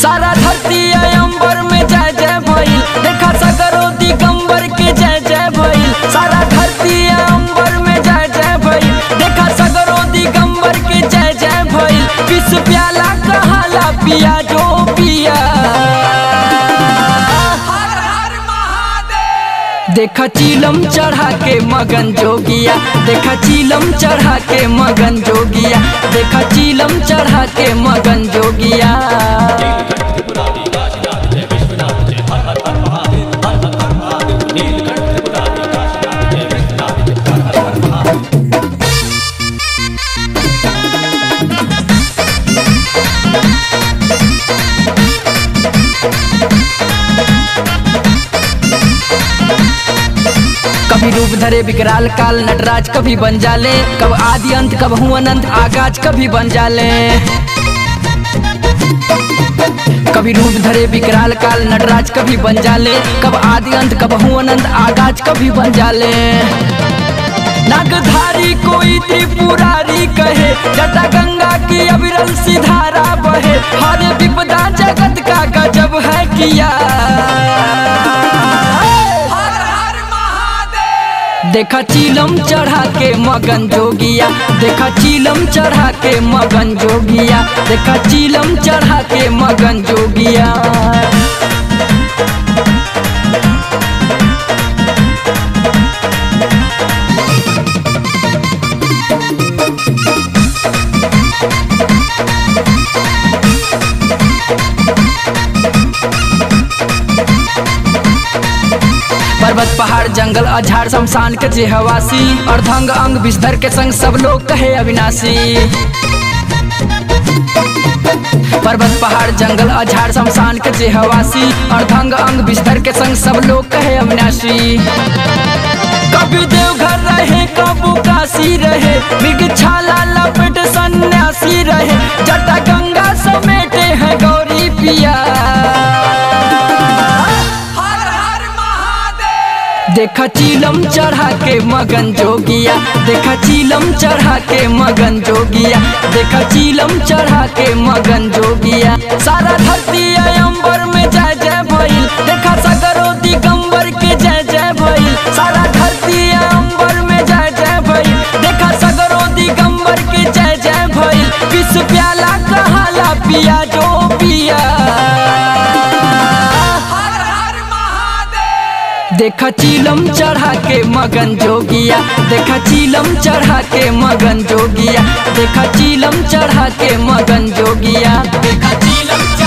सारा धरती अंबर में जय जय भइल देखा सगरो दिगंबर के जय जय भइल सारा धरती अंबर में जय जय भइल देखा सगरो दिगंबर के जय जय भइल विश्व प्याला कहाला पिया जो पिया देखा चीलम चढ़ा के मगन जोगिया देखा चीलम चढ़ा के मगन जोगिया देखा चीलम चढ़ा के मगन जोगिया त्रिपुरारी काशीनाथ जय विश्वनाथ जय हर हर हर महादेव हर हर हर महादेव नीलकंठ त्रिपुरारी काशीनाथ जय विश्वनाथ जय हर हर हर महादेव कभी रूप धरे विकराल काल नटराज कभी बन जाले कब आदि अंत कब हूँ अनंत आगाज कभी बन जाले कभी रूप धरे विकराल काल नटराज कभी बन जाले कब आदि अंत कब हूँ अनंत आगाज कभी बन जाले नागधारी कोई त्रिपुरारी कहे जटा गंगा की अविरल सी धारा बहे हर विपदा जगत का गजब है किया देखा चीलम चढ़ा के मगन जोगिया देखा चीलम चढ़ा के मगन जोगिया देखा चीलम चढ़ा के मगन जोगिया पर्वत पहाड़ जंगल अझाड़ शमशान के जे हवासी अर्धंग अंग बिस्तर के संग सब लोग कहे अविनाशी पर्वत पहाड़ जंगल अझाड़ शमशान के जे हवासी अर्धंग अंग बिस्तर के संग सब लोग कहे अविनाशी कभी देवघर रहे कबू काशी रहे मृग छाला लपेट सन्यासी रहे जटा गंगा समेटे हैं गौरी पिया देखा चीलम चढ़ा के मगन जोगिया देखा चीलम चढ़ा के मगन जोगिया देखा चीलम चढ़ा के मगन जोगिया सारा धरती अंबर में जय जय भइल देखा सगरो दिगंबर के जय जय भइल सारा धरती अंबर में जय जय भइल देखा सगरो दिगंबर के जय जय भइल विश्व प्याला कहाला पिया जो पिया देखा चीलम चढ़ा के मगन जोगिया देखा चीलम चढ़ा के मगन जोगिया देखा चीलम चढ़ा के मगन जोगिया देखा चीलम